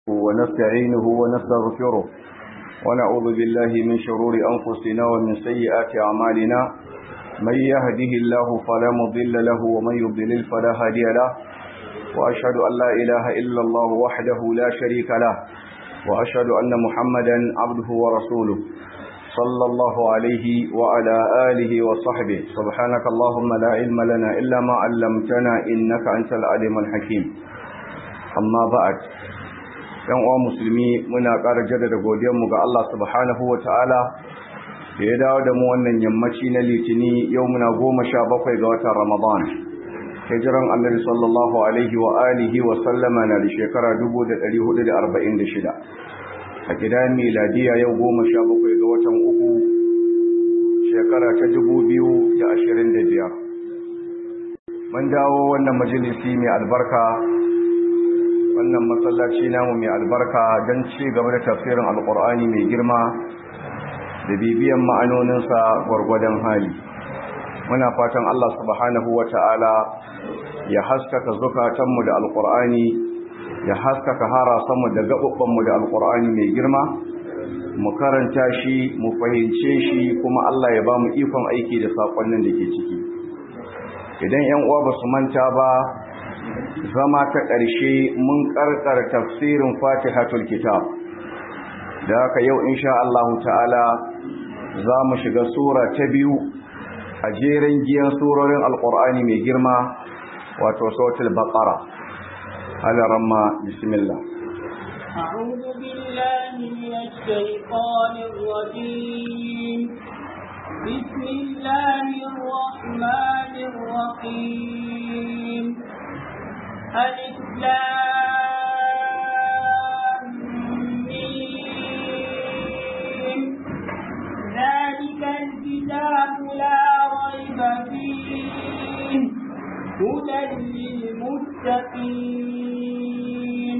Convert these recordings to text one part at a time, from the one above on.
ونستعينه ونستغفره ونعوذ بالله من شرور أنفسنا ومن سيئات أعمالنا من يهده الله فلا مضل له ومن يضلل فلا هادي له وأشهد أن لا إله إلا الله وحده لا شريك له وأشهد أن محمدا عبده ورسوله صلى الله عليه وعلى آله وصحبه سبحانك اللهم لا علم لنا إلا ما علمتنا إنك أنت العليم الحكيم amma ba'ad yan uwa musulmi muna ƙara jaddada godiyarmu ga Allah subhanahu ta'ala da ya dawo da mu wannan yammaci na litini yau muna goma sha bakwai ga watan ramadan hijiran annabi sallallahu alaihi wa alihi wa sallama na da shekara 1446 a gidan miladiya yau goma sha bakwai ga watan uku shekara ta 2025 mun dawo wannan majalisi mai albarka wannan masallaci namu mai albarka don ci gaba da tafsirin alkur'ani mai girma da bibiyan ma'anoninsa gwargwadon hali muna fatan Allah subhanahu wa ta'ala ya haskaka zukatanmu da alkur'ani ya haskaka harasanmu da gaɓuɓɓanmu da alkur'ani mai girma mu karanta shi mu fahimce shi kuma Allah ya ba mu ikon aiki da saƙonnin da ke ciki idan 'yan uwa ba su manta ba zama ta ƙarshe mun ƙarƙar tafsirin fatihatul kitab da haka yau insha Allah ta'ala za mu shiga sura ta biyu a jerin giyan surorin alƙur'ani mai girma wato sautul baqara alaramma bismillah أعوذ بالله من الشيطان الرجيم بسم الله الرحمن الرحيم الإسلام ذلك الكتاب لا ريب فيه هدى للمتقين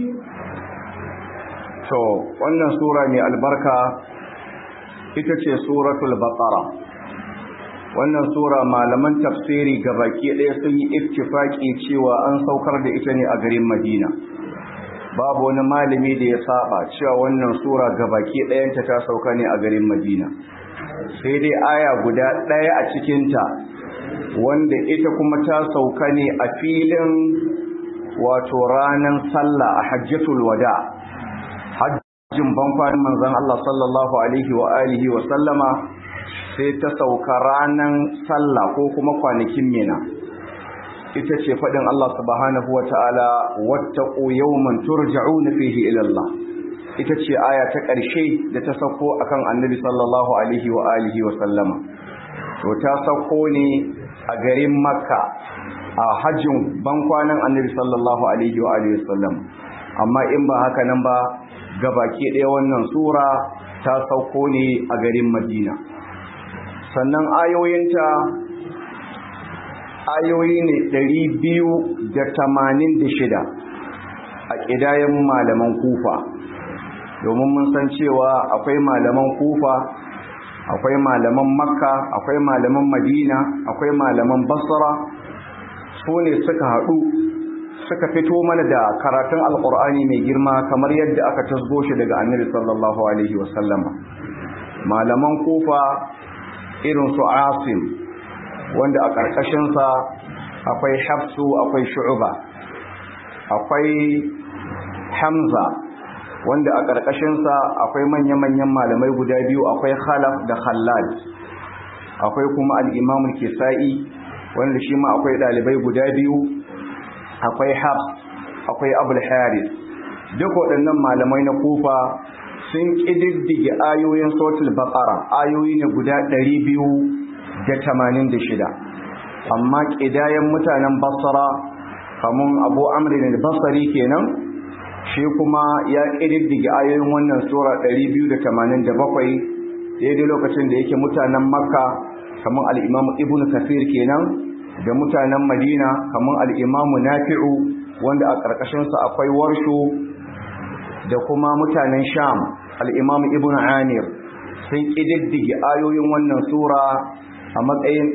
to wannan sura mai albarka ita ce suratul baqara wannan sura malaman tafsiri baki ɗaya sun yi ittifaki cewa an saukar da ita ne a garin Madina babu wani malami da ya saba cewa wannan sura baki ɗayanta ta sauka ne a garin Madina sai dai aya guda ɗaya a cikinta wanda ita kuma ta sauka ne a filin wato ranar sallah a hajjatul wada hajjin bankwanin manzon Allah sallallahu alaihi wa alihi wa sallama sai ta sauka ranar sallah ko kuma kwanakin mina ita ce faɗin Allah subhanahu wa ta'ala wattaqu yawman turja'una fihi ila Allah ita ce aya ta ƙarshe da ta sauko akan annabi sallallahu alaihi wa alihi wa sallama to ta sauko ne a garin makka a hajjin bankwanan annabi sallallahu alaihi wa alihi wa sallam amma in ba haka nan ba gabaki ɗaya wannan sura ta sauko ne a garin madina sannan ayoyinta ayoyi ne ɗari biyu da tamanin da shida a ƙidayen malaman kufa domin mun san cewa akwai malaman kufa akwai malaman makka akwai malaman madina akwai malaman basra su ne suka haɗu suka fito mana da karatun alƙur'ani mai girma kamar yadda aka tasgo shi daga annabi sallallahu alaihi wasallama malaman kufa irin su asim wanda a ƙarƙashinsa akwai hafsu akwai shu'uba akwai hamza wanda a ƙarƙashinsa akwai manya-manyan malamai guda biyu akwai khalaf da khallad akwai kuma al'imamul kisa'i wanda shi ma akwai ɗalibai guda biyu akwai hafs akwai abul haris duk waɗannan malamai na kufa sun ƙididdige ayoyin sautul baƙara ayoyi ne guda ɗari biyu da tamanin da shida amma ƙidayen mutanen basara kamun abu amri da basari kenan shi kuma ya ƙididdige ayoyin wannan sura ɗari biyu da tamanin da bakwai daidai lokacin da yake mutanen makka kamun al'imamu ibn kafir kenan da mutanen madina kamun al'imamu nafi'u wanda a ƙarƙashinsa akwai warshu da kuma mutanen sham al'imam ibn amir sun ƙididdige ayoyin wannan sura a matsayin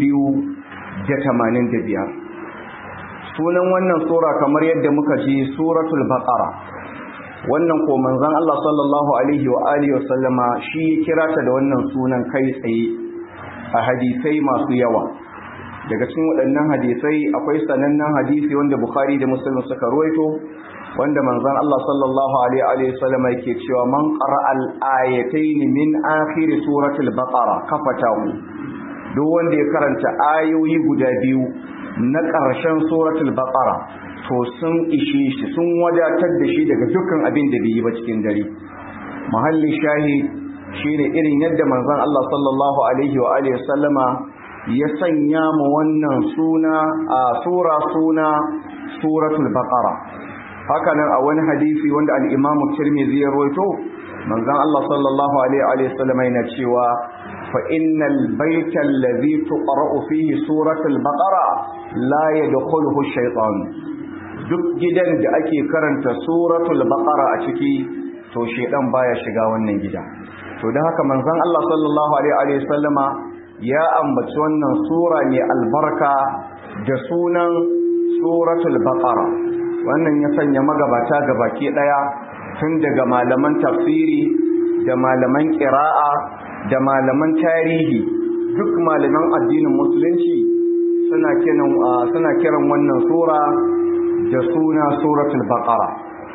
285 sunan wannan sura kamar yadda muka ji suratul baqara wannan ko manzon Allah sallallahu alaihi wa alihi wasallama shi ya kira ta da wannan sunan kai tsaye a hadisai masu yawa daga cikin waɗannan hadisai akwai sanannen hadisi wanda Bukhari da Muslim suka ruwaito wanda manzon Allah sallallahu alaihi wa sallama yake cewa man qara'a al-ayatayn min akhir suratul baqara kafatahu duk wanda ya karanta ayoyi guda biyu na ƙarshen suratul baqara to sun ishe shi sun wadatar da shi daga dukkan abin da bai yi ba cikin dare mahalli shahid shine irin yadda manzon Allah sallallahu alaihi wa alihi sallama ya sanya mu wannan suna a sura suna suratul baqara hakanan a wani hadisi wanda al-Imam Tirmidhi ya rawaito manzon Allah sallallahu alaihi wa sallama yana cewa fa innal bayta alladhi tuqra'u fihi suratul baqara la yadkhuluhu ash-shaytan duk gidan da ake karanta suratul baqara a ciki to shedan baya shiga wannan gida to dan haka manzon Allah sallallahu alaihi wa sallama ya ambaci wannan sura ne albarka da sunan suratul baqara wannan ya sanya magabata gabaki daya tun daga malaman tafsiri da malaman qira'a da malaman tarihi duk malaman addinin musulunci suna kiran suna kiran wannan sura da suna suratul baqara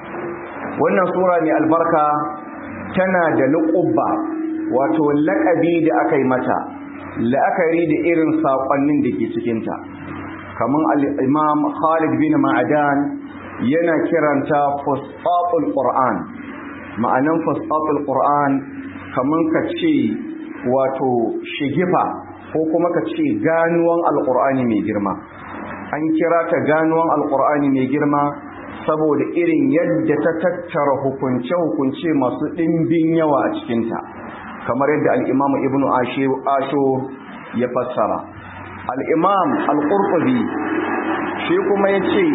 wannan sura ne albarka tana da luqubba wato laqabi da aka yi mata la'akari da irin saƙonnin da ke cikinta kamar al'imam khalid bin ma'adan yana kiranta fustatul qur'an ma'anan fustatul qur'an kamar ka ce wato shigifa ko kuma ka ce ganuwan alƙur'ani mai girma an kira ta ganuwan alƙur'ani mai girma saboda irin yadda ta tattara hukunce-hukunce masu ɗimbin yawa a cikinta kamar yadda al'imam ibn asho ya fassara al'imam al'urƙubi shi kuma ya ce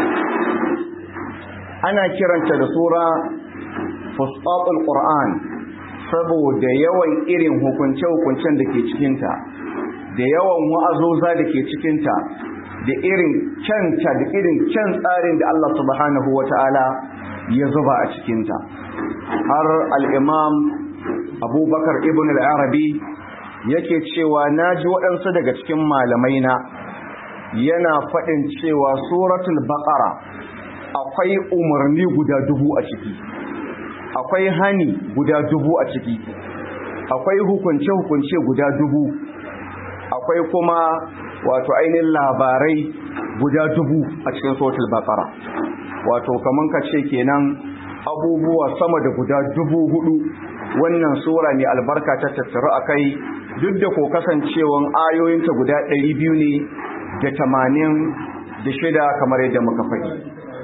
ana kiranta da sura fustatul ƙur'an saboda yawan irin hukunce-hukuncen da ke cikinta da yawan wa'azoza da ke cikinta da irin kyanta da irin kyan tsarin da Allah subhanahu wa ta'ala ya zuba a cikinta har al'imam abubakar ibn al'arabi yake cewa na ji waɗansu daga cikin malamai na yana faɗin cewa suratul baƙara akwai umarni guda dubu a ciki akwai hani guda dubu a ciki akwai hukunce-hukunce guda dubu akwai kuma wato ainihin labarai guda dubu a cikin suratul baƙara wato kaman ka ce kenan abubuwa sama da guda dubu hudu wannan sura ne albarka ta tattaru a kai duk da ko kasancewan ayoyinta guda ɗari biyu ne da tamanin da shida kamar yadda muka faɗi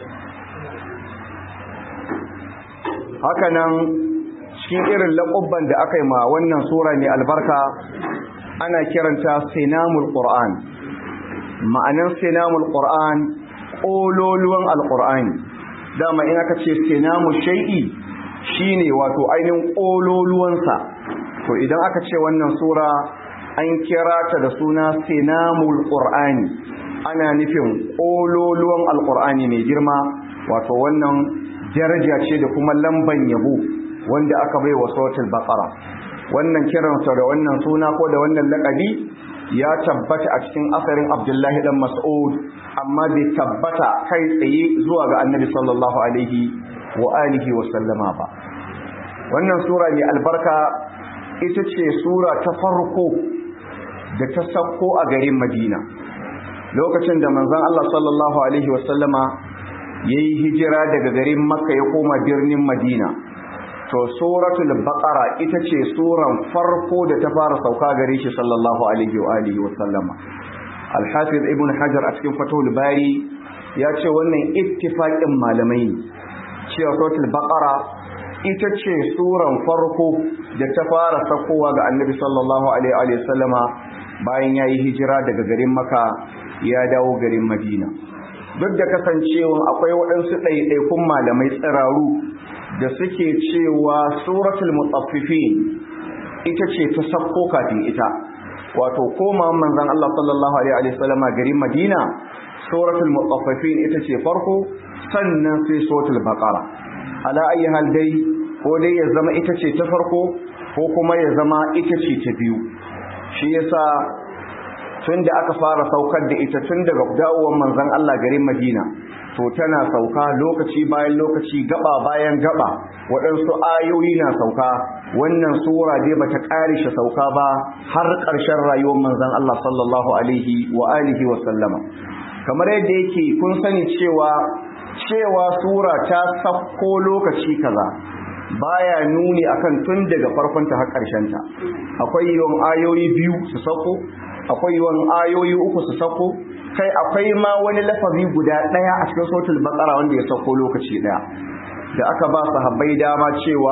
hakanan cikin irin laƙubban da aka yi ma wannan sura ne albarka ana kiranta sinamul ƙur'an ma'anin sinamul ƙur'an ƙololuwan alƙur'ani dama in aka ce sinamu shai'i shine wato ainihin ƙololuwansa to idan aka ce wannan sura an kira ta da suna sinamul qur'ani ana nufin ƙololuwan alqur'ani mai girma wato wannan daraja ce da kuma lamban yabo wanda aka bai wa suratul baqara wannan kiransa da wannan suna ko da wannan laƙabi ya tabbata a cikin asarin abdullahi dan mas'ud amma bai tabbata kai tsaye zuwa ga annabi sallallahu alaihi wa alihi wa sallama ba wannan sura mai albarka ita ce sura ta farko da ta sauko a garin madina lokacin da manzon Allah sallallahu alaihi wa sallama yayi hijira daga garin makka ya koma birnin madina to suratul baqara ita ce suran farko da ta fara sauka gare shi sallallahu alaihi wa alihi wa sallama al-hafiz ibn hajar a cikin fatul bari ya ce wannan ittifaqin malamai ne cewa suratul baqara ita ce suran farko da ta fara sakowa ga annabi sallallahu alaihi wa sallama bayan yayi hijira daga garin makka ya dawo garin madina duk da kasancewa akwai waɗansu ɗaiɗaikun malamai tsiraru da suke cewa suratul mutaffifin ita ce ta sakko kafin ita wato koma manzon Allah sallallahu alaihi wasallam garin Madina suratul mutaffifin ita ce farko sannan sai suratul baqara ala ayi hal dai ko dai ya zama ita ce ta farko ko kuma ya zama ita ce ta biyu shi yasa tun da aka fara saukar da ita tun daga dawowar manzon Allah garin Madina to tana sauka lokaci bayan lokaci gaba bayan gaba waɗansu ayoyi na sauka wannan sura dai bata ƙare shi sauka ba har ƙarshen rayuwar manzon Allah sallallahu alaihi wa alihi wa sallama kamar yadda yake kun sani cewa cewa sura ta sauko lokaci kaza baya nuni akan tun daga farkon ta har ƙarshen ta akwai yawan ayoyi biyu su sauko akwai yawan ayoyi uku su sauko kai akwai ma wani lafazi guda ɗaya a cikin sautul baqara wanda ya sauko lokaci ɗaya da aka ba sahabbai dama cewa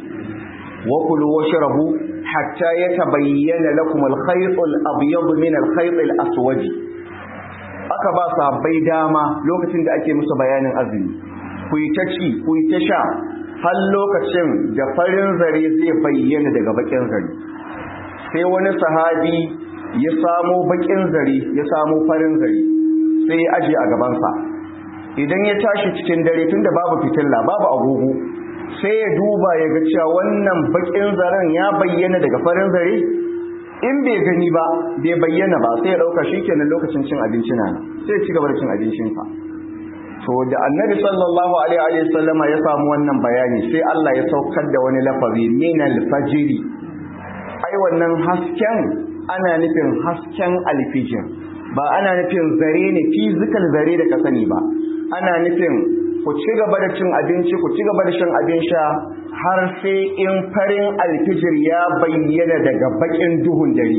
wa kulu washrabu hatta yatabayyana lakum al-khayt al-abyad min al-khayt al-aswad aka ba sahabbai dama lokacin da ake musu bayanin azumi ku yi ta ci ku yi ta sha har lokacin da farin zare zai bayyana daga bakin zare sai wani sahabi ya samo bakin zare ya samo farin zare sai ya aje a gabansa idan ya tashi cikin dare tunda babu fitilla babu agogo sai ya duba ya ga cewa wannan bakin zaren ya bayyana daga farin zare in bai gani ba bai bayyana ba sai ya dauka shikenan lokacin cin abinci na sai ya ci gaba da cin abincinsa to da annabi sallallahu alaihi wa sallam ya samu wannan bayani sai Allah ya saukar da wani lafazi min al-fajr ai wannan hasken ana nufin hasken alfijir ba ana nufin zare ne physical zare da ka sani ba ana nufin ku ci gaba da cin abinci ku ci gaba da shan abin sha har sai in farin alfijir ya bayyana daga bakin duhun dare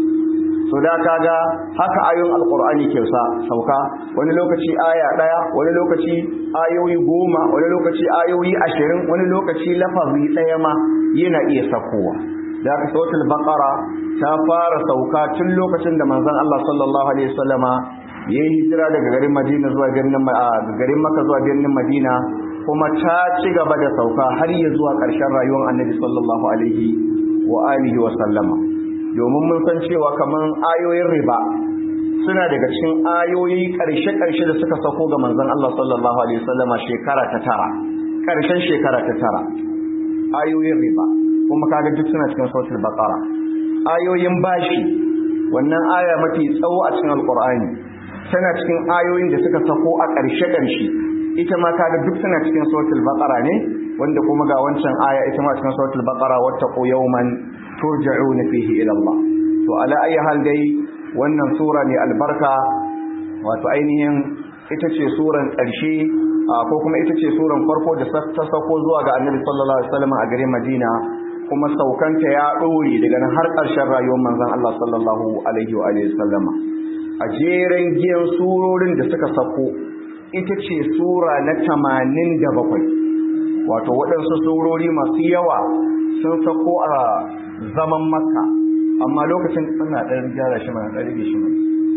so da kaga haka ayoyin alkur'ani ke sa sauka wani lokaci aya daya wani lokaci ayoyi goma wani lokaci ayoyi ashirin wani lokaci lafazi daya ma yana iya sakowa da aka sautul baqara ta fara sauka tun lokacin da manzon Allah sallallahu alaihi wasallama yayi hijira daga garin Madina zuwa birnin garin Makka zuwa birnin Madina kuma ta ci gaba da sauka har ya zuwa ƙarshen rayuwar Annabi sallallahu alaihi wa alihi wa sallama domin mun san cewa kaman ayoyin riba suna daga cikin ayoyi ƙarshe-ƙarshe da suka sako ga manzon Allah sallallahu alaihi wasallama shekara ta tara ƙarshen shekara ta tara ayoyin riba kuma kaga duk suna cikin suratul baqara ayoyin bashi wannan aya mafi tsawo a cikin alqur'ani tana cikin ayoyin da suka sako a ƙarshe ƙarshe ita ma kaga duk suna cikin suratul baqara ne wanda kuma ga wancan aya ita ma cikin suratul baqara wattaqu yawman turja'una fihi ila Allah to ala ayi hal dai wannan sura ne albarka wato ainihin ita ce suran ƙarshe ko kuma ita ce suran farko da ta sako zuwa ga annabi sallallahu alaihi wasallam a garin Madina kuma saukanta ya ɗore daga nan har ƙarshen rayuwar manzon Allah sallallahu alaihi wa alihi sallama a jeren giyan surorin da suka sako ita ce sura na tamanin da bakwai wato waɗansu surori masu yawa sun sako a zaman makka amma lokacin suna ɗan gyara shi mana ɗan rage shi mana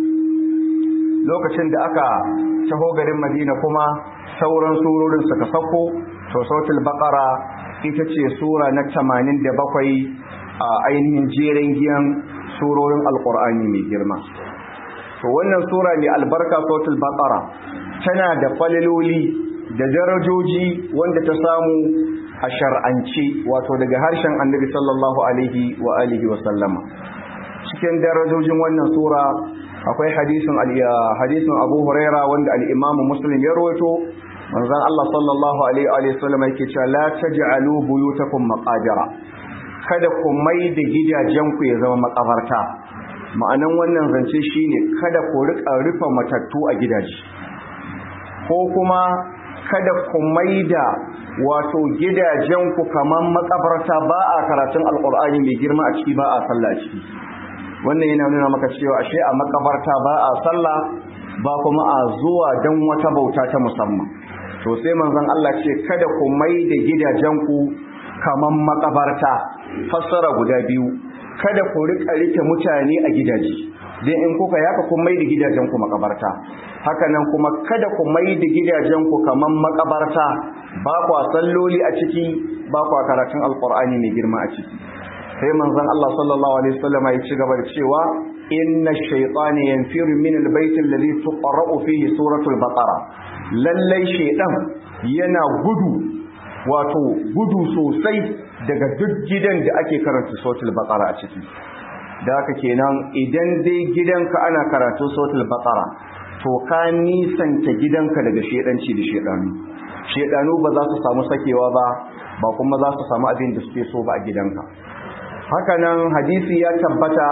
lokacin da aka taho garin madina kuma sauran surorin suka sako to sautul baqara ita ce sura na tamanin da bakwai a ainihin jeren giyan surorin alkur'ani mai girma to wannan sura mai albarka sautul baqara tana da faliloli da darajoji wanda ta samu a shar'anci wato daga harshen annabi sallallahu alaihi wa alihi wa sallama cikin darajojin wannan sura akwai hadisin hadisin Abu Huraira wanda al-Imam Muslim ya rawaito manzon Allah sallallahu alaihi wa sallam yake cewa la taj'alu buyutakum maqajira kada ku mai da gidajen ku ya zama makabarta ma'anan wannan zance shine kada ku rika rufe matattu a gidaje ko kuma kada ku mai da wato gidajen ku kaman makabarta ba a karatun alqur'ani mai girma a ciki ba a sallah a ciki wannan yana nuna maka cewa ashe a makabarta ba a sallah ba kuma a zuwa don wata bauta ta musamman to sai manzon Allah ce kada ku mai da gidajenku kaman makabarta fassara guda biyu kada ku rika rike mutane a gidaje dan in kuka yaka kun mai da gidajenku makabarta haka nan kuma kada ku mai da gidajenku kaman makabarta ba kwa salloli a ciki ba kwa karatun alqur'ani mai girma a ciki sai manzon Allah sallallahu alaihi wasallam ya ci gaba da cewa inna ash-shaytana yanfiru min al-bayt alladhi tuqra'u fihi suratul baqara lallai shaytan yana gudu wato gudu sosai daga duk gidan da ake karanta suratul baqara a ciki da haka kenan idan dai gidanka ana karatu suratul baqara to ka nisanta gidanka daga shedanci da shedanu shedanu ba za su samu sakewa ba ba kuma za su samu abin da suke so ba a gidanka hakanan hadisi ya tabbata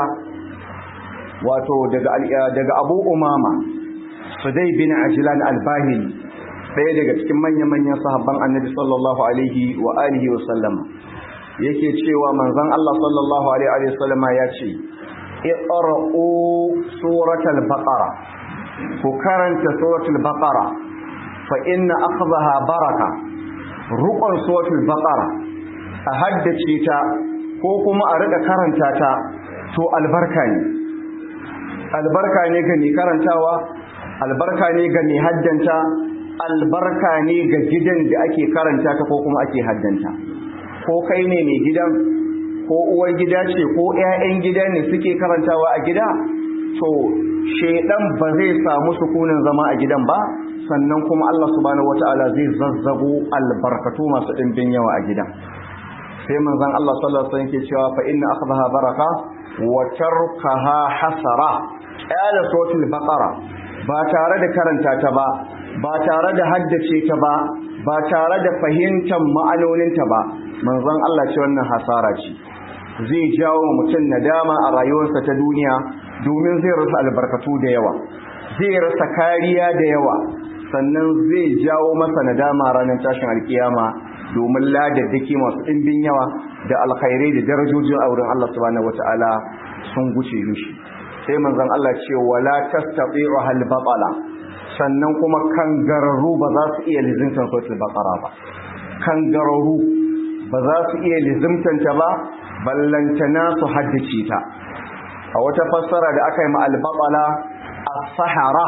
wato daga daga Abu Umama Sudai bin Ajlan al-Bahili ɗaya daga cikin manya-manyan sahabban Annabi sallallahu alaihi wa alihi wa sallama yake cewa manzon Allah sallallahu alaihi wa sallama ya ce iqra'u suratal baqara ku karanta suratul baqara fa inna akhdaha baraka ruqan suratul baqara a haddace ta ko kuma a rika karanta ta to albarka ne albarka ne ga mai karantawa albarka ne ga mai haddanta albarka ne ga gidan da ake karanta ta ko kuma ake haddanta ko kai ne mai gidan ko uwar gida ce ko 'ya'yan gida ne suke karantawa a gida to shedan ba zai samu sukunin zama a gidan ba sannan kuma Allah subhanahu wataala zai zazzago albarkatu masu dimbin yawa a gidan sai manzon Allah sallallahu alaihi wasallam ke cewa fa inna akhdaha baraka wa tarkaha hasara qala suratul baqara ba tare da karanta ta ba ba tare da haddace ta ba ba tare da fahimtar ma'anoninta ba manzon Allah ce wannan hasara ce zai jawo mutum nadama a rayuwarsa ta duniya domin zai rasa albarkatu da yawa zai rasa kariya da yawa sannan zai jawo masa nadama ranar tashin alkiyama domin ladaddaki masu ɗimbin yawa da alkhairai da darajojin auren Allah subhanahu wataala sun guce mishi sai manzon Allah ce wala tastati'u hal batala sannan kuma kangararru ba za su iya lizimtan suratul baqara ba kangararru ba za su iya lizimtanta ba ballantana su haddace ta a wata fassara da aka yi ma al-batala as-sahara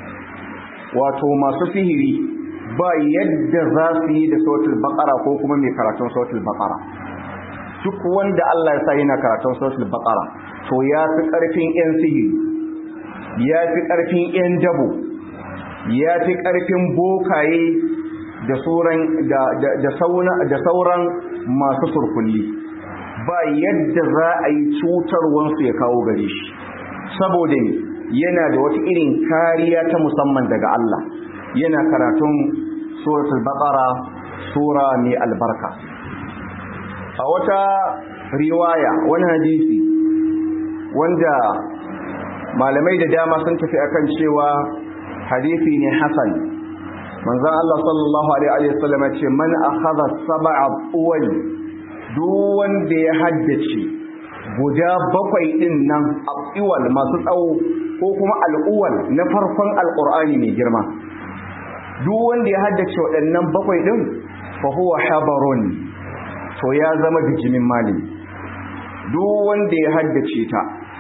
wato masu sihiri ba yadda za su yi da suratul baqara ko kuma mai karatun suratul baqara duk wanda Allah ya sa yana karatun suratul baqara to ya fi karfin yan sihiri ya fi karfin yan dabo ya fi karfin bokaye da sauran da da da sauran masu surkulli ba yadda za a yi cutarwansu ya kawo gare shi saboda ne yana da wata irin kariya ta musamman daga Allah yana karatun suratul baqara sura mai albarka a wata riwaya wani hadisi wanda malamai da dama sun tafi akan cewa hadisi ne hasan manzon Allah sallallahu alaihi wasallam ya ce man akhadha sab'a uwal duk wanda ya haddace guda bakwai din nan aqiwal masu tsawo ko kuma al'uwal na farkon alqur'ani mai girma duk wanda ya haddace waɗannan bakwai din fa huwa habarun to ya zama bijimin malami duk wanda ya haddace ta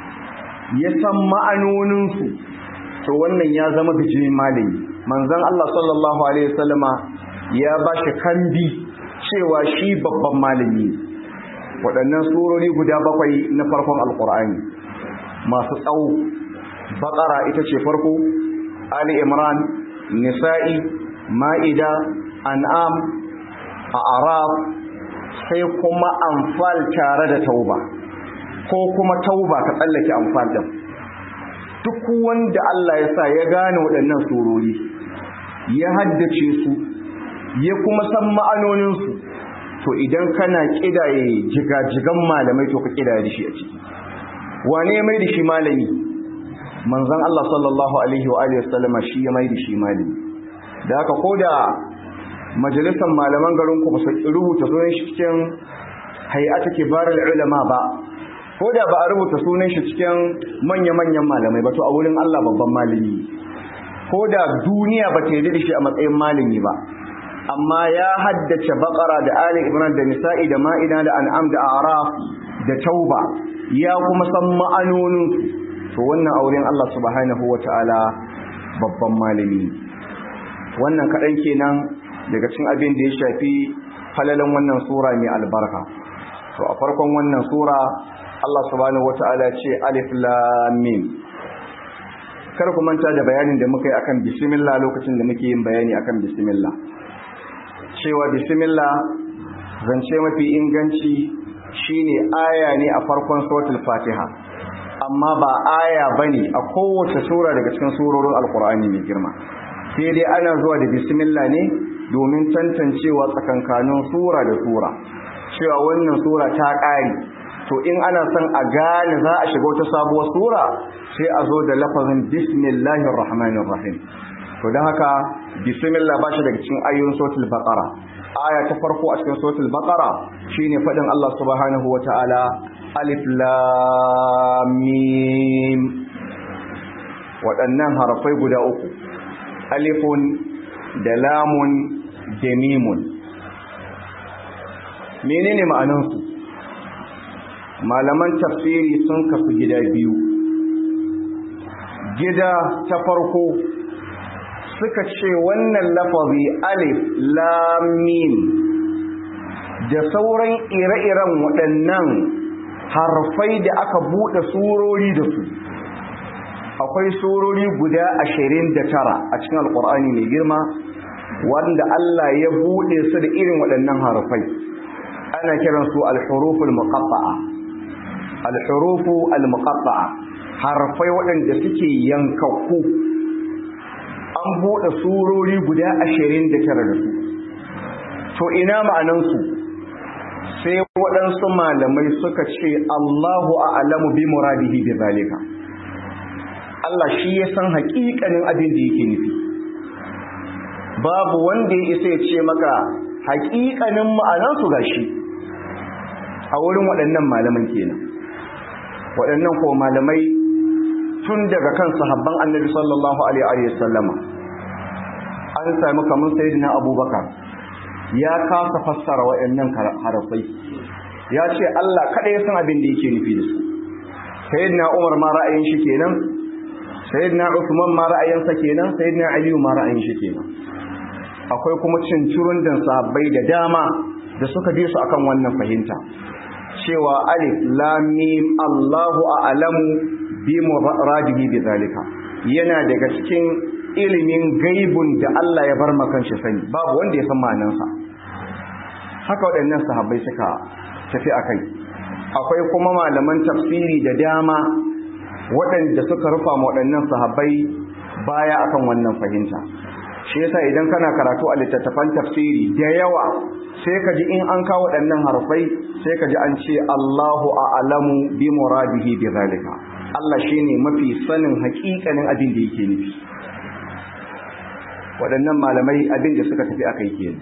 ya san ma'anoninsu to wannan ya zama bijimin malami manzon Allah sallallahu alaihi wasallama ya bashi kambi cewa shi babban malami waɗannan surori guda bakwai na farkon alkur'ani masu tsawo baƙara ita ce farko ali imran nisa'i ma'ida an'am a arab sai kuma amfal tare da tauba ko kuma tauba ka tsallake amfal din duk wanda Allah ya sa ya gane waɗannan surori ya haddace su ya kuma san ma'anoninsu to idan kana kidaye jigajigan malamai to ka kidaye da shi a ciki wane mai da shi malami manzon Allah sallallahu alaihi wa alihi wasallama shi ya mai da shi malami da haka koda majalisar malaman garin ku ba su rubuta sunan shi cikin hay'atu kibarul ulama ba koda ba a rubuta sunan shi cikin manya-manyan malamai ba to a wurin Allah babban malami koda duniya ba ta yi da shi a matsayin malami ba amma ya haddace bakara da ali imran da nisa'i da ma'ida da an'am da araf da tauba ya kuma san ma'anonin to wannan auren Allah subhanahu wata'ala babban malami wannan kadan kenan daga cikin abin da ya shafi falalan wannan sura mai albarka to a farkon wannan sura Allah subhanahu wata'ala ce alif lam mim kar ku manta da bayanin da muka yi akan bismillah lokacin da muke yin bayani akan bismillah cewa bismillah zance mafi inganci shine aya ne a farkon suratul fatiha amma ba aya bane a kowace sura daga cikin surorin alkur'ani mai girma sai dai ana zuwa da bismillah ne domin tantancewa tsakankanin sura da sura cewa wannan sura ta ƙare to in ana son a gane za a shiga wata sabuwar sura sai a zo da lafazin bismillahir rahmanir rahim to don haka bismillah ba shi daga cikin ayoyin suratul baqara aya ta farko a cikin suratul baqara shine fadin Allah subhanahu wataala alif lam mim waɗannan harafai guda uku alifun da lamun da mimun menene ma'anansu malaman tafsiri sun kasu gida biyu gida ta farko suka ce wannan lafazi alif lam mim da sauran ire-iren waɗannan harfai da aka buɗe surori da su akwai surori guda ashirin da tara a cikin alƙur'ani mai girma wanda Allah ya buɗe su da irin waɗannan harfai ana kiransu al-huruful muqatta'a al-hurufu al-muqatta'a harfai waɗanda suke yankakku an buɗe surori guda ashirin da tara da su to ina ma'anansu sai waɗansu malamai suka ce Allahu a'lamu bi muradihi bi zalika Allah shi ya san haƙiƙanin abin da yake nufi babu wanda ya isa ya ce maka haƙiƙanin ma'anansu gashi a wurin waɗannan malaman kenan waɗannan ko malamai tun daga kan sahabban annabi sallallahu alaihi wa sallama an sami kamar sayyidina abubakar ya kasa fassara waɗannan harafai ya ce Allah kada ya san abin da yake nufi da su sayyidina umar ma ra'ayin shi kenan sayyidina usman ma ra'ayinsa kenan sayyidina aliyu ma ra'ayin shi kenan akwai kuma cincirun da sahabbai da dama da suka bi su akan wannan fahimta cewa alif lam mim Allahu a'lamu bi muradihi bi zalika yana daga cikin ilimin gaibun da Allah ya bar makan shi sani babu wanda ya san ma'anansa haka waɗannan sahabbai suka tafi akai akwai kuma malaman tafsiri da dama waɗanda suka rufa ma waɗannan sahabbai baya akan wannan fahimta shi yasa idan kana karatu a littattafan tafsiri da yawa sai ka ji in an kawo waɗannan harfai sai ka ji an ce Allahu a'lamu bi muradihi bi zalika Allah shine mafi sanin haƙiƙanin abin da yake nufi waɗannan malamai abin da suka tafi akai kenan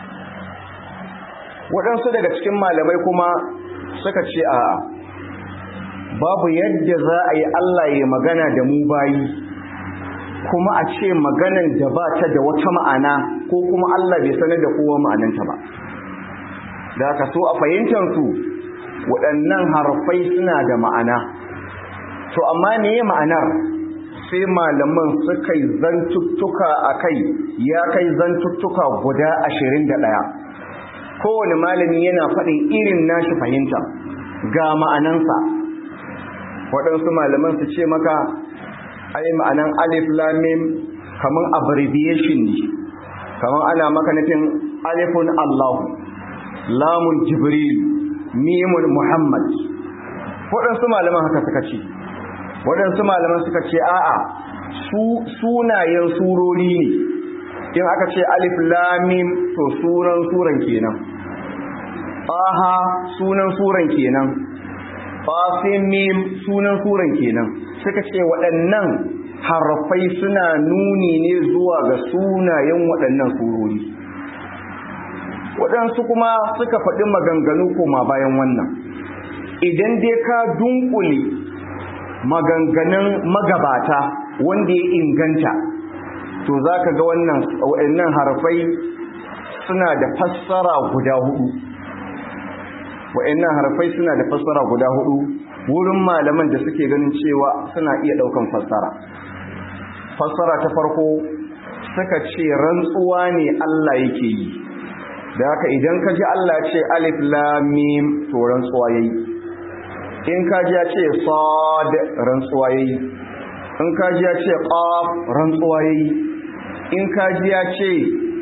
waɗansu daga cikin malamai kuma suka ce a babu yadda za a yi Allah ya magana da mu bayi kuma a ce maganan da ba ta da wata ma'ana ko kuma Allah bai sanar da kowa ma'ananta ba da aka so a fahimtansu waɗannan harfai suna da ma'ana to amma me ma'anar sai malaman suka yi zantuttuka a kai ya kai zantuttuka guda ashirin da ɗaya kowane malami yana faɗin irin nashi fahimta ga ma'anansa waɗansu malaman su ce maka ai ma'anan alif lamim kaman abbreviation ne kaman ana maka nufin alifun Allahu lamun Jibril mimun Muhammad waɗansu malaman haka suka ce waɗansu malaman suka ce a'a su sunayen surori ne in aka ce alif lamim to sunan suran kenan aha sunan suran kenan fasin mim sunan suran kenan suka ce waɗannan harfai suna nuni ne zuwa ga sunayen waɗannan surori waɗansu kuma suka faɗi maganganu koma bayan wannan idan dai ka dunkule maganganun magabata wanda ya inganta to za ka ga wannan waɗannan harfai suna da fassara guda hudu waɗannan harfai suna da fassara guda hudu wurin malaman da suke ganin cewa suna iya ɗaukan fassara fassara ta farko suka ce rantsuwa ne Allah yake yi da haka idan ka ji Allah ce alif lam mim to rantsuwa yayi in ka ji ya ce sad rantsuwa yayi in ka ji ya ce qaf rantsuwa yayi in ka ji ya ce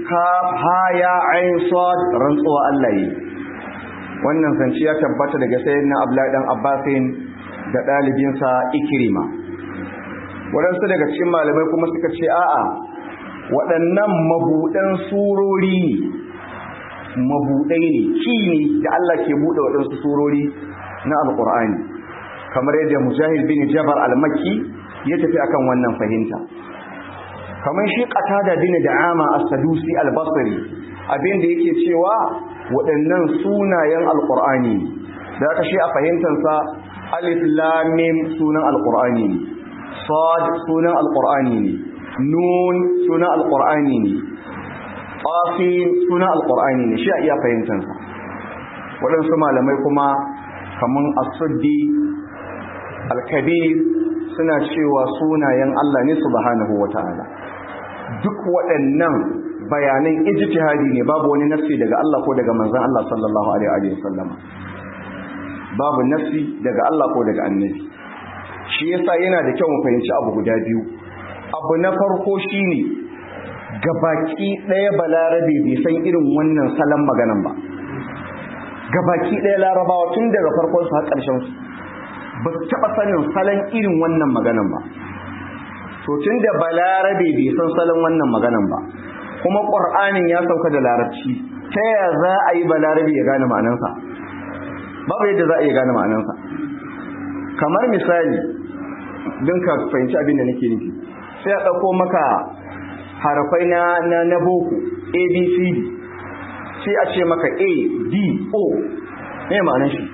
kaf ha ya ain sad rantsuwa Allah yi wannan zance ya tabbata daga sayyidina Abdullahi dan Abbasin da dalibinsa Ikrima waɗansu daga cikin malamai kuma suka ce a'a waɗannan mabuɗan surori ne mabuɗai ne ki ne da Allah ke buɗe waɗansu surori na alƙur'ani kamar yadda mujahid bin jabar al-makki ya tafi akan wannan fahimta kamar shi qatada bin da'ama as-sadusi al-basri abin da yake cewa waɗannan sunayen alƙur'ani da aka shi a fahimtansa alif lam mim sunan alƙur'ani ne sad sunan alƙur'ani ne nun sunan alƙur'ani ne qasim sunan alƙur'ani ne shi a iya fahimtansa waɗansu malamai kuma kamar as-suddi al-kabir suna cewa sunayen Allah ne subhanahu wata'ala duk waɗannan bayanan ijtihadi ne babu wani nafsi daga Allah ko daga manzon Allah sallallahu alaihi wa sallam babu nafsi daga Allah ko daga annabi shi yasa yana da kyau mu fahimci abu guda biyu abu na farko shine gabaki ɗaya balarabe bai san irin wannan salon maganan ba gabaki ɗaya larabawa tun daga farkon su har ƙarshen su ba su taɓa sanin salon irin wannan maganan ba to tun da balarabe bai san salon wannan maganan ba kuma ƙur'anin ya sauka da larabci ta yaya za a yi balarabe ya gane ma'anansa babu yadda za a iya gane ma'anansa kamar misali don ka fahimci abin da nake nufi sai a ɗauko maka harafai na na na boko abcd sai a ce maka a d o me ma'anan shi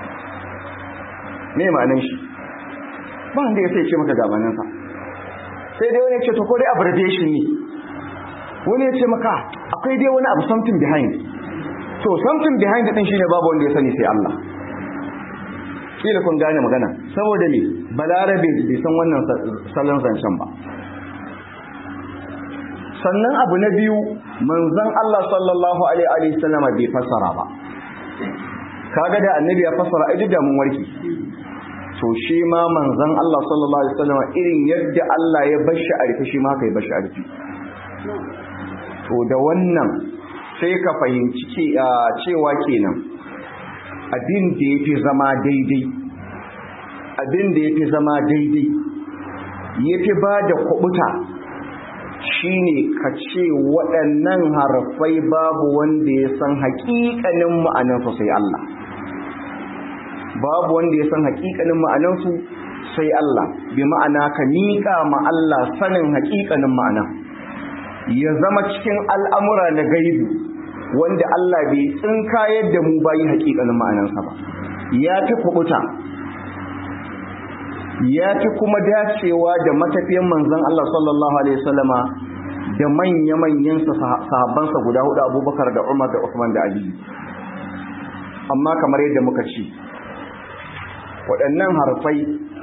me ma'anan shi ba wanda ya sai ce maka ga ma'anansa sai dai wani ce to ko dai abbreviation ne wani ya ce maka akwai dai wani abu something behind to something behind din shine babu wanda ya sani sai Allah kila kun gane magana saboda me balarabe bai san wannan salon zancen ba sannan abu na biyu manzon Allah sallallahu alaihi wa sallama bai fassara ba kaga da annabi ya fassara ai da mun warki to shi ma manzon Allah sallallahu alaihi wa sallama irin yadda Allah ya bashi a rufe shi ma kai bashi a rufe to da wannan sai ka fahimci cewa kenan abin da ya fi zama daidai abin da ya fi zama daidai ya fi ba da kubuta shine ka ce waɗannan harafai babu wanda ya san haƙiƙanin ma'anansu sai Allah babu wanda ya san haƙiƙanin ma'anansu sai Allah bi ma'ana ka miƙa ma Allah sanin haƙiƙanin ma'ana ya zama cikin al'amura na gaibu wanda Allah bai tsinka yadda mu bayi haƙiƙanin ma'anansa ba ya fi kubuta ya fi kuma dacewa da matafiyan manzon Allah sallallahu alaihi wasallama da manya-manyan sahabbansa guda hudu abubakar da umar da usman da ali amma kamar yadda muka ci waɗannan harfai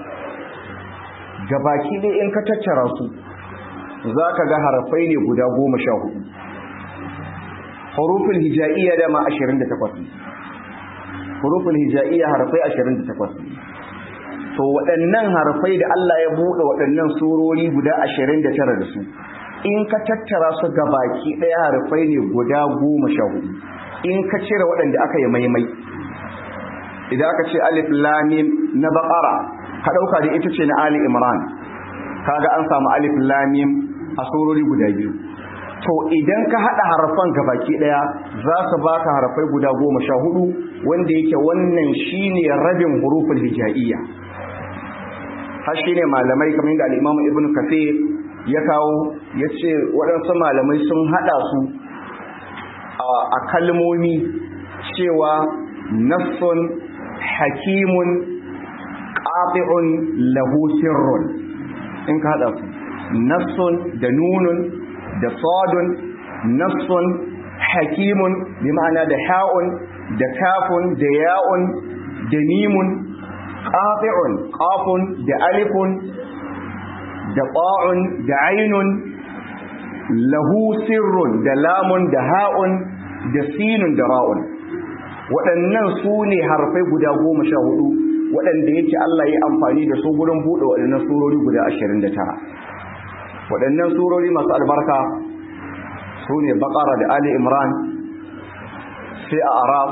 gabaki ɗaya in ka tattara su za ka ga harfai ne guda goma sha hudu hurufin hija'iyya dama ashirin da takwas hurufin hija'iyya harfai ashirin da takwas to waɗannan harfai da Allah ya buɗe waɗannan surori guda ashirin da tara da su in ka tattara su ga baki ɗaya harfai ne guda goma sha hudu in ka cire waɗanda aka yi maimai idan aka ce alif lamim na baƙara ka ɗauka da ita ce na ali imran kaga an samu alif lamim a surori guda biyu to idan ka haɗa harfan ga baki ɗaya za su baka harfai guda goma sha hudu wanda yake wannan shine rabin hurufin hija'iyya har shine malamai kamar da al-imamu ibn kathir ya kawo ya ce waɗansu malamai sun haɗa su a kalmomi cewa nassun hakimun ƙafi'un lahu sirrun in ka haɗa su nassun da nunun da sadun nassun hakimun bi ma'ana da ha'un da kafun da ya'un da nimun ƙafi'un ƙafun da alifun da ƙa'un da ainun lahu sirrun da lamun da ha'un da sinun da ra'un waɗannan su ne harfai guda goma sha hudu waɗanda yake Allah ya amfani da su gurin buɗe waɗannan surori guda ashirin da tara waɗannan surori masu albarka su ne bakara da ali imran sai a arab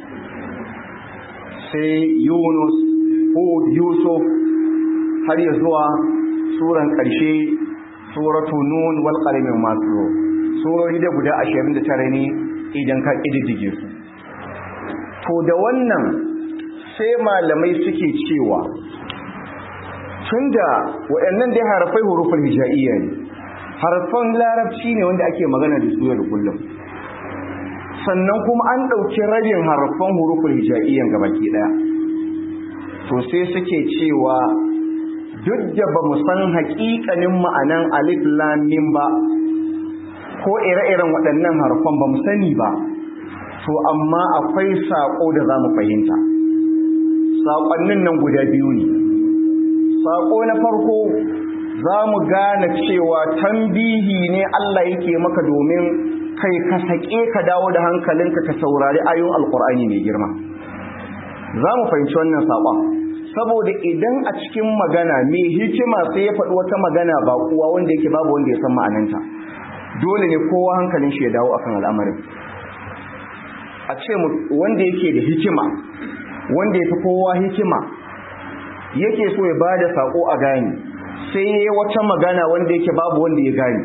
sai yunus hud yusuf har ya zuwa suran ƙarshe suratu nun wal qalamin masu surori da guda 29 ne idan ka ƙididdige su to da wannan sai malamai suke cewa tunda waɗannan dai harafai hurufin hija'iyya ne harfan larabci ne wanda ake magana da su da kullum sannan kuma an ɗauki rabin harfan hurufin hija'iyyan gabaki ɗaya to sai suke cewa duk da ba mu san haƙiƙanin ma'anan alif lam mim ba ko ire-iren waɗannan harfan ba mu sani ba to amma akwai saƙo da za mu fahimta saƙonnin nan guda biyu ne saƙo na farko za mu gane cewa tambihi ne Allah yake maka domin kai ka saƙe ka dawo da hankalinka ka saurari ayoyin alƙur'ani mai girma za mu fahimci wannan saƙon saboda idan a cikin magana mai hikima sai ya faɗi wata magana ba kuwa wanda yake babu wanda ya san ma'ananta dole ne kowa hankalin shi ya dawo akan al'amarin a ce wanda yake da hikima wanda ya fi kowa hikima yake so ya bada sako a gani sai ya wata magana wanda yake babu wanda ya gani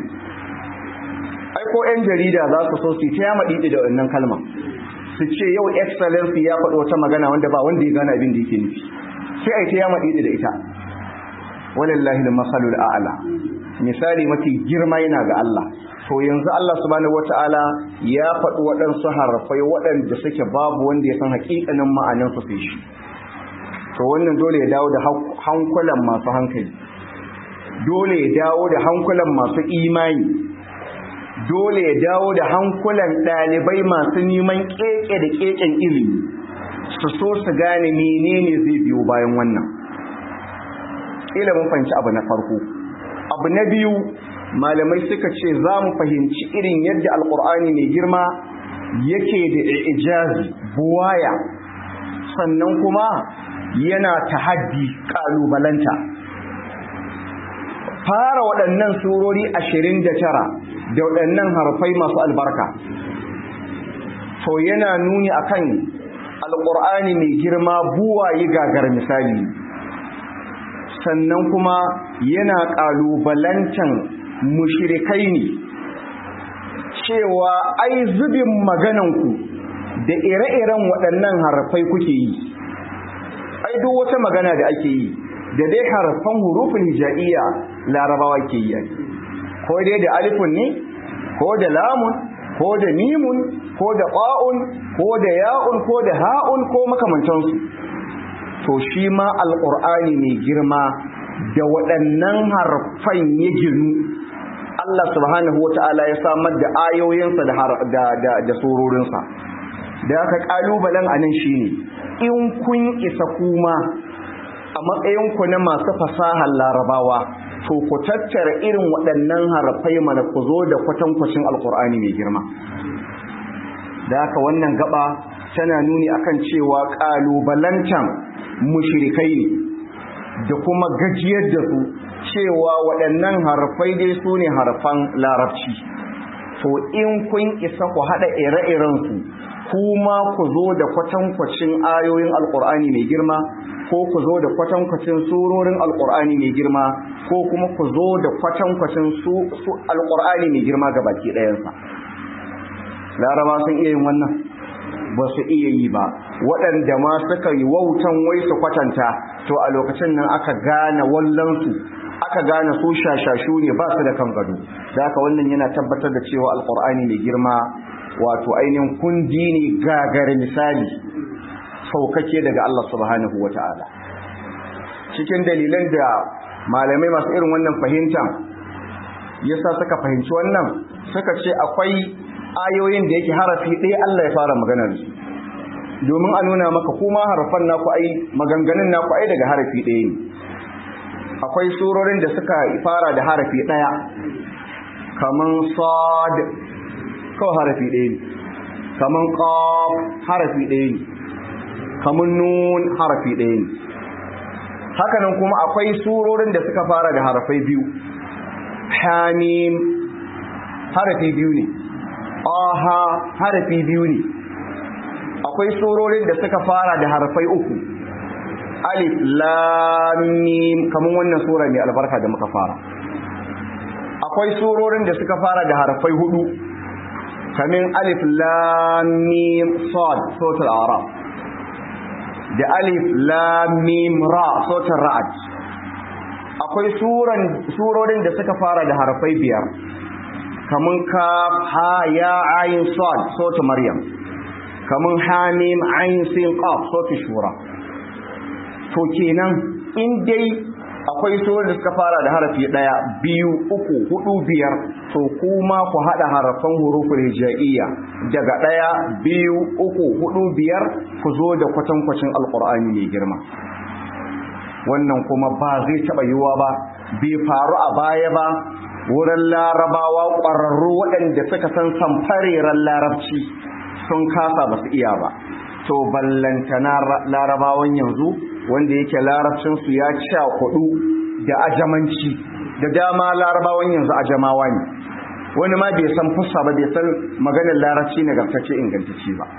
ai ko yan jarida za su so su ta yama didi da wannan kalma su ce yau excellency ya faɗi wata magana wanda ba wanda ya gane abin da yake nufi sai ai ta yama didi da ita walillahi al-masalul a'la misali mafi girma yana ga Allah to yanzu Allah subhanahu wataala ya faɗi waɗansu harfai waɗanda suke babu wanda ya san haƙiƙanin ma'anar su sai shi to wannan dole ya dawo da hankulan masu hankali dole ya dawo da hankulan masu imani dole ya dawo da hankulan ɗalibai masu neman keke da keken ilimi su so su gane menene zai biyo bayan wannan ila mun fahimci abu na farko abu na biyu malamai suka ce za mu fahimci irin yadda alkur'ani mai girma yake da ijazi buwaya sannan kuma yana tahaddi kalubalanta fara waɗannan surori ashirin da tara da waɗannan harfai masu albarka to yana nuni akan alkur'ani mai girma buwayi gagar misali sannan kuma yana ƙalubalantan mushrikai ne cewa ai zubin magananku da ire-iren waɗannan harfai kuke yi ai duk wata magana da ake yi da dai harfan hurufin hija'iyya larabawa ke yi ko dai da alifun ne ko da lamun ko da mimun ko da ƙa'un ko da ya'un ko da ha'un ko makamantansu to shi ma alƙur'ani mai girma da waɗannan harfan ya ginu Allah subhanahu wa ta'ala ya samar da ayoyinsa da surorinsa da aka ƙalubalen a nan shi ne in kun isa kuma a matsayinku na masu fasahar larabawa to ku tattara irin waɗannan harfai mana ku zo da kwatankwacin alƙur'ani mai girma da haka wannan gaba tana nuni akan cewa ƙalubalantan mushrikai ne da kuma gajiyar da su cewa waɗannan harfai dai su ne harfan larabci to in kun isa ku haɗa ire-irensu kuma ku zo da kwatankwacin ayoyin alƙur'ani mai girma ko ku zo da kwatankwacin surorin alƙur'ani mai girma ko kuma ku zo da kwatankwacin su alƙur'ani mai girma ga baki ɗayansa laraba sun iya yin wannan ba su iya yi ba waɗanda ma suka yi wautan wai su kwatanta to a lokacin nan aka gane wallansu aka gane su shashashu ne ba su da kan gado da haka wannan yana tabbatar da cewa alkur'ani mai girma wato ainihin kundi ne gagare misali saukake daga Allah subhanahu wata'ala cikin dalilan da malamai masu irin wannan fahimta yasa suka fahimci wannan suka ce akwai ayoyin da yake harafi ɗaya Allah ya fara magana da su domin a nuna maka kuma harafan naku ai maganganun naku ai daga harafi ɗaya ne akwai surorin da suka fara da harafi ɗaya kaman sad kawai harafi ɗaya ne kaman qaf harafi ɗaya ne kaman nun harafi ɗaya ne hakanan kuma akwai surorin da suka fara da harafai biyu hamim harafi biyu ne aha harafi biyu ne akwai surorin da suka fara da harfai uku alif lam mim kaman wannan sura mai albarka da muka fara akwai surorin da suka fara da harfai hudu kamin alif lam mim sad suratul a'raf da alif lam mim ra suratul ra'd akwai suran surorin da suka fara da harfai biyar kaman kaf ha ya ayin sad suratul maryam kaman hamim ayin sin qaf suratul shura to kenan in dai akwai surar da suka fara da harafi daya biyu uku hudu biyar to kuma ku hada harafan huruful hijaiyya daga daya biyu uku hudu biyar ku zo da kwatankwacin alqur'ani mai girma wannan kuma ba zai taba yiwuwa ba bai faru a baya ba wurin larabawa ƙwararru waɗanda suka san samfareren larabci sun kasa ba su iya ba to ballantana larabawan yanzu wanda yake larabcinsu ya sha kudu da ajamanci da dama larabawan yanzu ajamawa ne wani ma bai san fusa ba bai san maganar larabci na gartacce ingantacce ba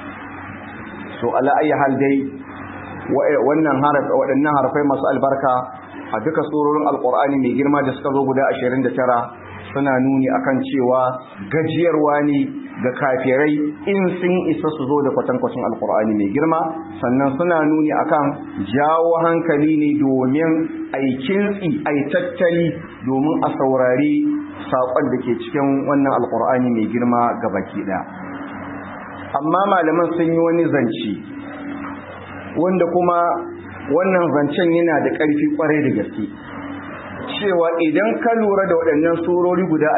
so ala ayi hal dai wannan harafi waɗannan harafai masu albarka a duka surorin alkur'ani mai girma da suka zo guda 29 suna nuni akan cewa gajiyarwa ne ga kafirai in sun isa su zo da kwatankwacin alkur'ani mai girma sannan suna nuni akan jawo hankali ne domin aikintsi ai tattali domin a saurari saƙon da ke cikin wannan alkur'ani mai girma ga baki ɗaya amma malaman sun yi wani zance wanda kuma wannan zancen yana da ƙarfi ƙwarai da gaske cewa idan ka lura da waɗannan surori guda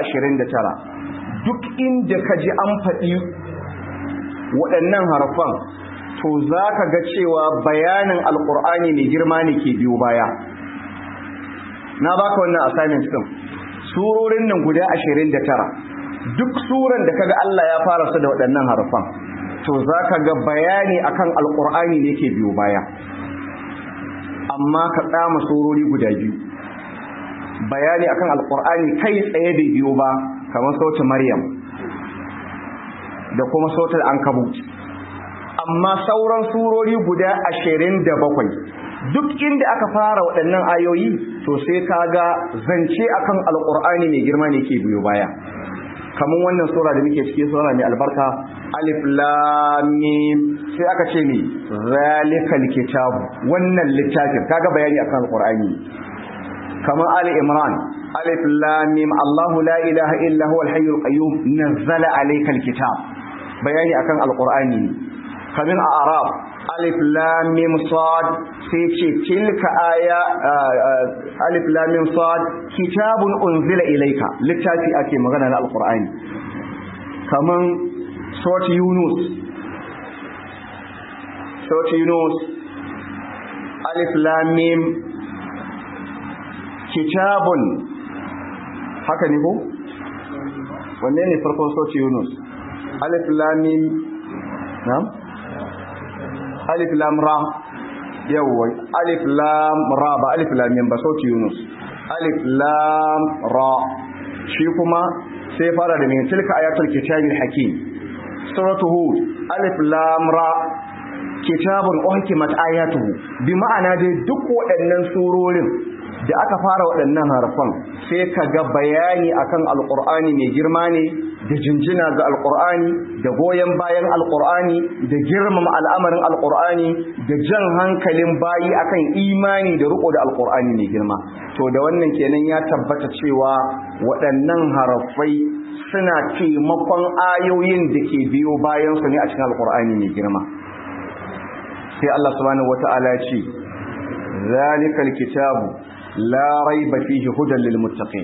29 duk inda ka ji an faɗi waɗannan harfan to za ka ga cewa bayanin alƙur'ani mai girma ne ke biyo baya na baka wannan assignment ɗin surorin nan guda 29 duk suran da kaga Allah ya fara su da waɗannan harfan to za ka ga bayani akan alƙur'ani ne ke biyo baya amma ka tsama surori guda biyu bayani akan alƙur'ani kai tsaye bai biyo ba kamar sautin Maryam da kuma sautin Ankabut amma sauran surori guda ashirin da bakwai duk inda aka fara waɗannan ayoyi to sai kaga zance akan alƙur'ani mai girma ne ke biyo baya kamar wannan sura da muke cikin sura mai albarka alif lam mim sai aka ce ni zalikal kitab wannan littafin kaga bayani akan alƙur'ani kamar ali imran alif lam mim Allah la ilaha illa huwa al-hayyul qayyum nazzala alayka al-kitab bayani akan alqur'ani kamin a arab alif lam mim sad sai ce tilka aya alif lam mim sad kitabun unzila ilayka littafi ake magana na alqur'ani kaman surat yunus surat yunus alif lam mim kitabun haka ne ko wanne ne farkon sauci yunus alif lamim na'am alif lam ra yawwa alif lam ra ba alif lamim ba sauci yunus alif lam ra shi kuma sai fara da min tilka ayatul kitabil hakim suratu hud alif lam ra kitabun uhkimat ayatuhu bi ma'ana dai duk waɗannan surorin da aka fara waɗannan harfan sai ka ga bayani akan alƙur'ani mai girma ne da jinjina ga alƙur'ani da goyon bayan alƙur'ani da girmama al'amarin alƙur'ani da jan hankalin bayi akan imani da riko da alƙur'ani mai girma to da wannan kenan ya tabbata cewa waɗannan harafai suna taimakon ayoyin da ke biyo bayan su ne a cikin alƙur'ani mai girma sai Allah subhanahu wata'ala ya ce zalikal kitabu لا ريب فيه هدى للمتقين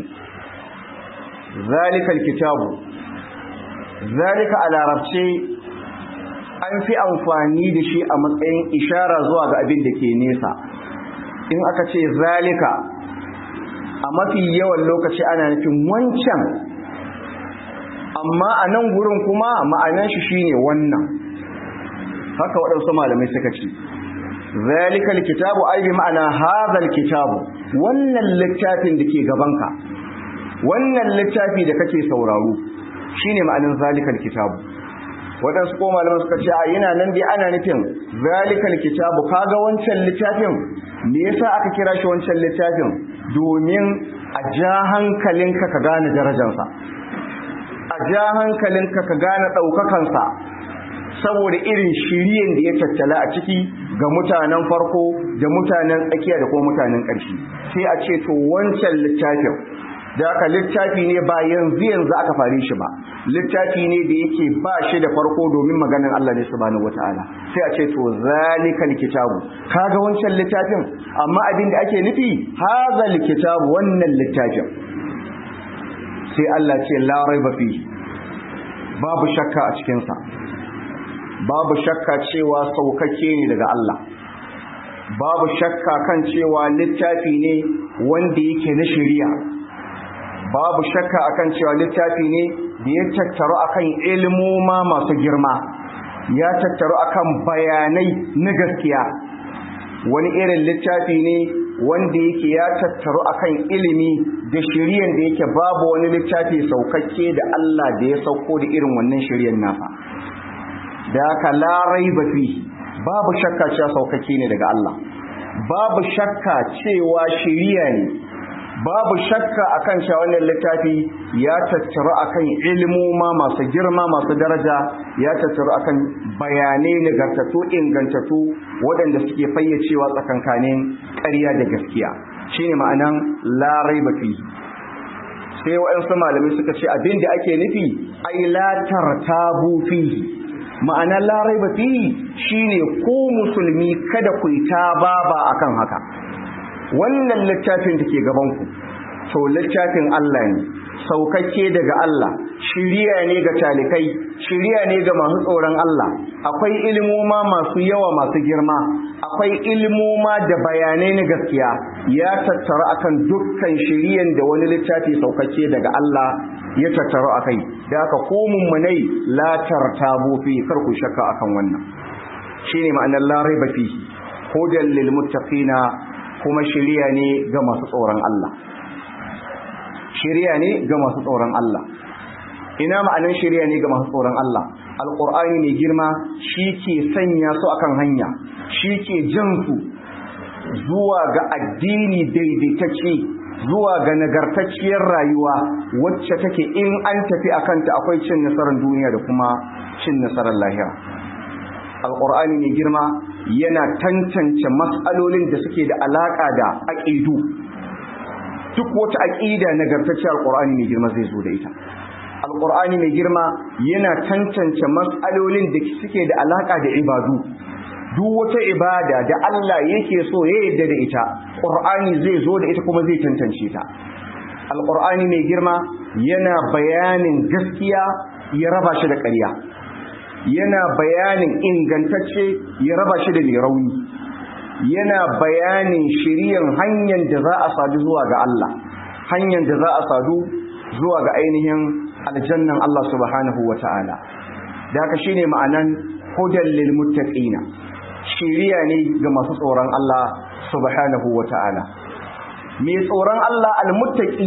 ذلك الكتاب ذلك على ربشي an fi amfani da shi a matsayin ishara zuwa ga abin da ke nesa in aka ce zalika a mafi yawan lokaci ana nufin wancan amma a nan gurin kuma ma'anan shi shine wannan haka waɗansu malamai suka ce zalika alkitabu ai bi ma'ana hadha alkitabu wannan littafin da ke gabanka wannan littafi da kake sauraro shine ma'anin zalikal kitabu waɗansu ko malaman suka ce a yana nan dai ana nufin zalikal kitabu kaga wancan littafin me yasa aka kira shi wancan littafin domin a ja hankalinka ka gane darajarsa a ja hankalinka ka gane ɗaukakansa saboda irin shiriyen da ya tattala a ciki ga mutanen farko da mutanen tsakiya da kuma mutanen ƙarshe sai a ce to wancan littafin da aka littafi ne ba yanzu yanzu aka fare shi ba littafi ne da yake ba shi da farko domin maganin Allah ne subhanahu wataala sai a ce to zalikal kitabu kaga wancan littafin amma abin da ake nufi hazal kitabu wannan littafin sai Allah ce la raiba fi babu shakka a cikin sa babu shakka cewa saukake ne daga Allah babu shakka kan cewa littafi ne wanda yake na shari'a babu shakka akan cewa littafi ne da ya tattaru akan ilmoma masu girma ya tattaru akan bayanai na gaskiya wani irin littafi ne wanda yake ya tattaru akan ilimi da shiriyan da yake babu wani littafi saukakke da Allah da ya sauko da irin wannan shiriyan nafa da haka larai ba fi babu shakka cewa saukakke ne daga Allah babu shakka cewa shiriya ne babu shakka akan cewa wannan littafi ya tattaru akan ilmoma masu girma masu daraja ya tattaru akan bayanai nagartatu ingantattu waɗanda suke fayyacewa tsakankanin ƙarya da gaskiya shine ma'anan larai bafi sai waɗansu malamai suka ce abin da ake nufi ai la tartabu fihi ma'ana larai bafi shine ko musulmi kada ku yi ta baba akan haka wannan littafin da ke gabanku to littafin Allah ne saukakke daga Allah shiriya ne ga talikai shiriya ne ga masu tsoron Allah akwai ilmoma masu yawa masu girma akwai ilmoma da bayanai na gaskiya ya tattara akan dukkan shiriyan da wani littafi saukakke daga Allah ya tattara akai da aka komun munai la tartabu fi kar ku shakka akan wannan shine ma'anar la raiba fi hudan lil muttaqina kuma shiriya ne ga masu tsoron Allah shiriya ne ga masu tsoron Allah ina ma'anar shiriya ne ga masu tsoron Allah alqur'ani mai girma shi ke sanya su akan hanya shi ke jan su zuwa ga addini daidaitacce zuwa ga nagartacciyar rayuwa wacce take in an tafi akanta akwai cin nasarar duniya da kuma cin nasarar lahira alqur'ani mai girma yana tantance matsalolin da suke da alaka da aqidu duk wata aqida nagartacce alqur'ani mai girma zai zo da ita alqur'ani mai girma yana tantance matsalolin da suke da alaka da ibadu duk wata ibada da Allah yake so ya yarda da ita qur'ani zai zo da ita kuma zai tantance ta alqur'ani mai girma yana bayanin gaskiya ya raba shi da ƙarya yana bayanin ingantacce ya raba shi da mai rauni yana bayanin shiriyan hanyar da za a sadu zuwa ga Allah hanyar da za a sadu zuwa ga ainihin aljannan Allah subhanahu wa ta'ala da haka shine ma'anan hudan lil muttaqina shiriya ne ga masu tsoron Allah subhanahu wa ta'ala mai tsoron Allah al-muttaqi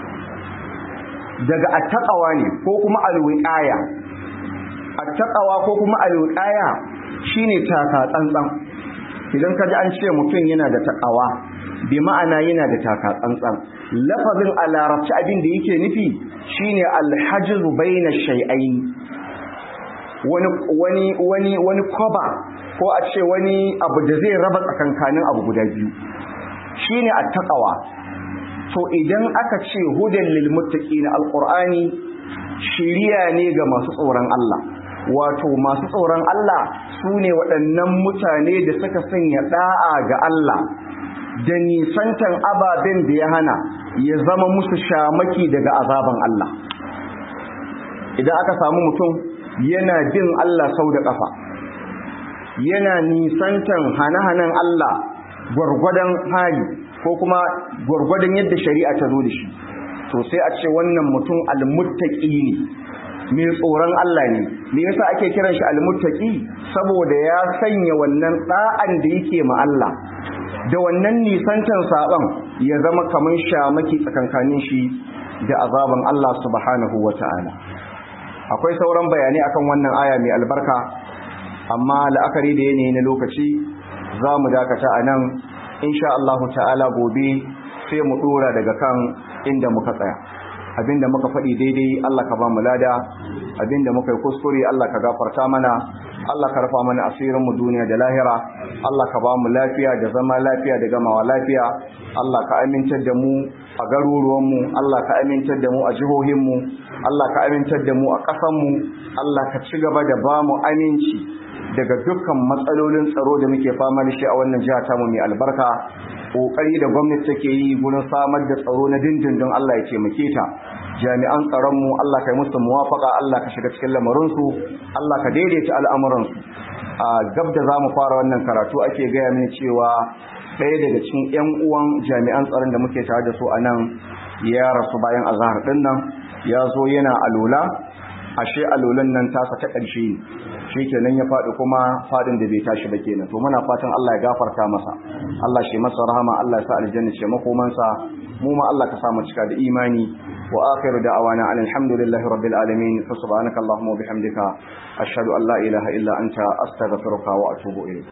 daga attaqawa ne ko kuma al-wiqaya attaqawa ko kuma al-wiqaya shine taka tsantsan idan ka ji an ce mutum yana da takawa bi ma'ana yana da taka tsantsan lafazin a larabci abin da yake nufi shine alhajizu baina shay'ain wani wani wani wani koba ko a ce wani abu da zai raba tsakankanin abu guda biyu shine attaqwa to idan aka ce hudan lil muttaqin alqur'ani shiriya ne ga masu tsoron Allah wato masu tsoron Allah su ne waɗannan mutane da suka sanya ɗa'a ga Allah da nisantan ababen da ya hana ya zama musu shamaki daga azaban Allah idan aka samu mutum yana bin Allah sau da ƙafa yana nisantan hane-hanen Allah gwargwadon hali ko kuma gwargwadon yadda shari'a ta zo da shi to sai a ce wannan mutum almuttaqi ne mai tsoron Allah ne me yasa ake kiran shi almuttaqi saboda ya sanya wannan da'an da yake ma Allah da wannan nisantan saban ya zama kaman shamaki tsakankanin shi da azaban Allah subhanahu wata'ala akwai sauran bayanai akan wannan aya mai albarka amma la'akari da yanayi na lokaci za mu dakata a nan insha Allah ta'ala gobe sai mu dora daga kan inda muka tsaya abinda muka faɗi daidai Allah ka ba mu lada abinda muka yi kuskure Allah ka gafarta mana Allah ka rafa mana asirin mu duniya da lahira Allah ka ba mu lafiya da zama lafiya da gamawa lafiya Allah ka amintar da mu a garuruwan mu Allah ka amintar da mu a jihohin mu Allah ka amintar da mu a ƙasan mu Allah ka ci gaba da ba mu aminci daga dukkan matsalolin tsaro da muke fama da shi a wannan jiha tamu mai albarka kokari da gwamnati take yi gurin samar da tsaro na dindindin Allah ya taimake ta jami'an tsaron mu Allah kai musu muwafaka Allah ka shiga cikin lamarin su Allah ka daidaita al'amuran su a gab da zamu fara wannan karatu ake gaya mini cewa ɗaya daga cikin ƴan uwan jami'an tsaron da muke tare da su a nan ya rasu bayan azhar din nan ya zo yana alula ashe alulan nan tasa ta ƙarshe ne shi kenan ya faɗi kuma faɗin da bai tashi ba kenan to muna fatan Allah ya gafarta masa Allah shi masa rahama Allah ya sa aljanna ce makomansa mu ma Allah ka sa mu cika da imani wa akhiru da'awana alhamdulillahi rabbil alamin fa subhanaka allahumma wa bihamdika ashhadu an la ilaha illa anta astaghfiruka wa atubu ilayk